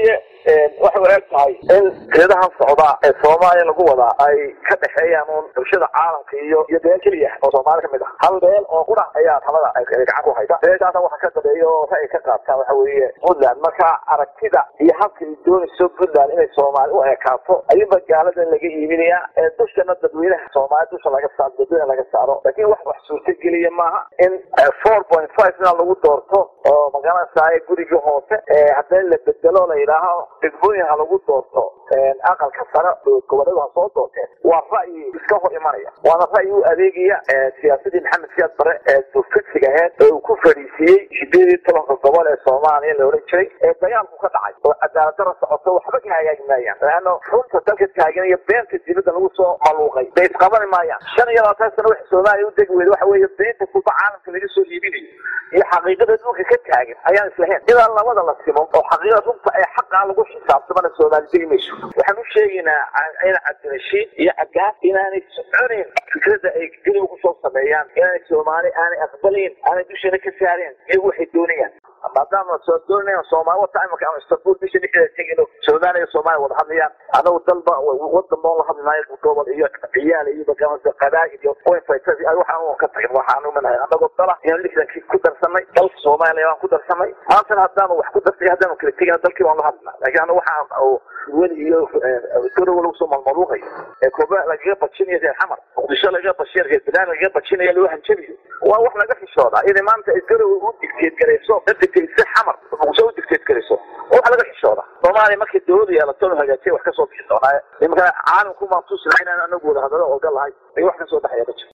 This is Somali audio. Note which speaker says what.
Speaker 1: weeye waxay u eg tahay in geedahan socdaa ee soomaaliya lagu wadaa ay ka dhexeeyaan uun bulshada caalamka iyo iyo beel keliya oo soomaali kamid ah hal beel oo qura ayaa talada ay gacan ku haysa beeshaasa waxa ka dambeeya oo ra'yi ka qaadtaan waxa weeye puntland marka aragtida iyo habka ay doonayso puntland inay soomaali u ekaato ayuunba gaaladan laga iibinayaa ee dushana dadweynaha soomaali dusha laga saaro dadweyne laga saaro laakiin wax wax suurtageliya maaha in four point five ina lagu doorto oo magaranaysaay guriga hoose haddii la bedelo la yidhaaho degmooyin ha lagu doorto aqalka sare goboleedu ha soo doorteen waa ra'yi iska hor imanaya waana ra'yi u adeegaya siyaasadii maxamed siyaad bare ee dufidsiga aheyd ee uu ku fadhiisiiyey sideed iyo tobanka gobol ee soomaaliya la odhan jiray ee dagaalku ka dhacay oo cadaalad dara socoto waxba ka hagaagi maayaan laano runta dalka taagan iyo beenta dibadda lagu soo maluuqay bay isqabani maayaan shan iyo labaatan sano waxa soomaaliya u degi weyda waxa weeye beenta kulba caalamka laga soo iibinayo iyo xaqiiqada dhulka ka taagan ayaan islahayn ilaa labada la simo oo xaqiiqada runta ee xaqaa lagu xisaabtamana soomaali degi mayso waxaan u sheegaynaa in cabdirashiid iyo cagaas inaanay soconayn fikrada ay geliga kusoo sameeyaan inaanay soomaali aanay aqbalayn aanay dushana ka saareen iyagu waxay doonayaan maadaama soo doonayaan soomaali wata imika ama istanbul bisha dhexdeeda tegino soomaaliya soomaaliya wada hadlayaan anagu dalba wadan boon la hadli maayo gobol iyo ciyaal iyo magaranaysa qabaa'il iyo poinfighters waxaan ka tagin waxaan umanahay anagoo dala inaan lixdankii ku darsanay dalka soomaaliya waan ku darsanay maantana haddaanu wax ku darsay haddaanu kala tegina dalkii waan la hadlina laakiin anagu waxaan weli iyo garowa lagu soo malmaluuqayo ee koba lagaga bajinayo reer xamar muqdisho lagaga bajinayo reer bilaan lagaga bajinayo loo hanjabiyo waa wax laga xishooda inay maanta garowa u digteed garayso digtaysa xamar muqdisho u digteed garayso wax laga xishooda soomaaliya markay dawladu yeelato la hagaajiya wax kasoo bixi doonaaye imika caalamku maan tusina inaan anagu wada hadalo oga lahay ay wax kasoo baxaya ma jiro